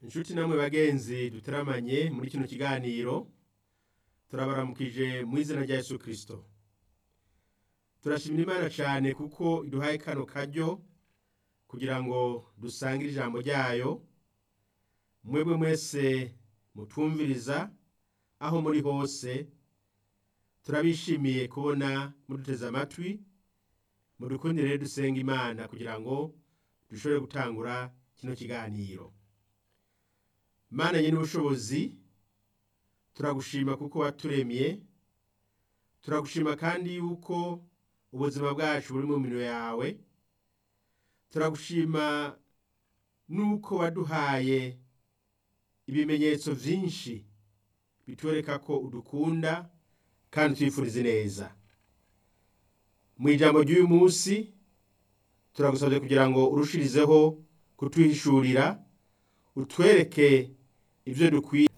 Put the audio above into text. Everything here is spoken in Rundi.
inshuti namwe bagenzi duteramanye muri kino kiganiro turabaramukije mu izina rya yesu kirisito turashimira imana cyane kuko iduhaye kano karyo kugira ngo dusangire ijambo ryayo mwebwe mwese mutwumviriza aho muri hose turabishimiye kubona muduteze amatwi mudukundire rero dusenga imana kugira ngo dushobore gutangura kino kiganiro mana nyine ubushobozi turagushima kuko waturemye turagushima kandi yuko ubuzima bwacu buri mu minwe yawe turagushima nuko waduhaye ibimenyetso byinshi bitwereka ko udukunda kandi twifuriza neza mu ijambo ry'uyu munsi turagusabye kugira ngo urushirizeho kutwihishurira utwereke ibyo dukwiye